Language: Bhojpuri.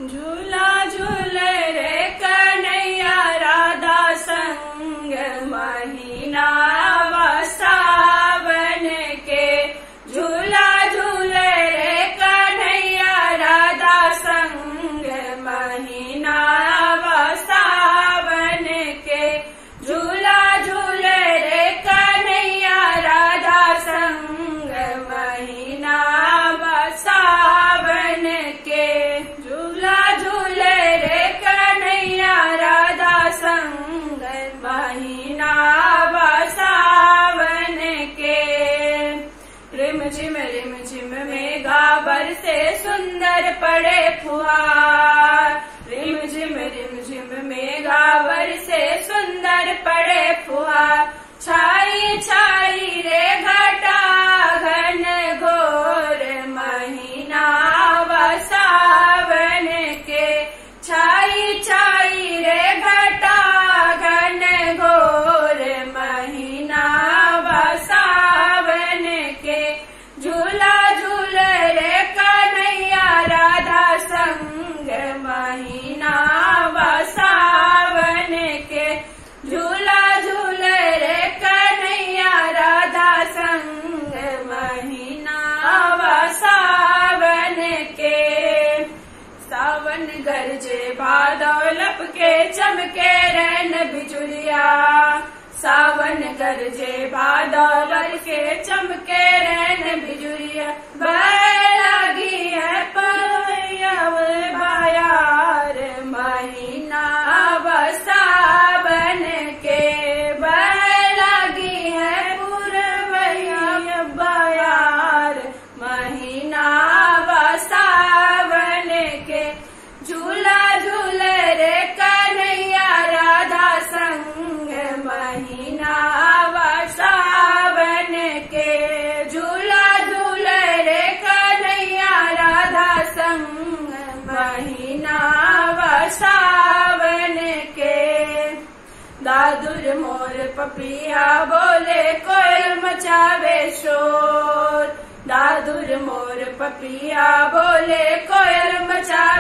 झूला झूले रे कन्हैया राधा संग महीना सावन के झूला झूले रे कन्हैया राधा संग महीना सावन के झूला झूले रे कन्हैया राधा संग महीना सावन के झूला झूले रे कन्हैया राधा संग महीना सावन के रिम झिम रिम झिम में गाबर से सुंदर पड़े फुहार रिम झिम रिम झिम में गाबर से सुंदर पड़े फुहार छाई छाई रे घटा घन घोर महीना सावन के छाई छाई रे घटा घन घोर महीना सावन के झूला झूल रे कन्हैया राधा संग महीना सावन के झूला झूल रे कन्हैया राधा संग महीना सावन के सावन गरजे भादव लपके चमके रैन बिजुलिया सावन गरजे भादव के चमके रैन बिजुलिया लगी है पयव बायार महीना सावन के लगी है पूर्वैया बायार महीना सावन के झूला झूल रे कन्हैया राधा संग महीना सावन के झूला झूल रे कन्हैया राधा संग महीना सावन के दादुर मोर पपिया बोले कोयल मचावे शोर दादुर मोर पपिया बोले कोयल मचा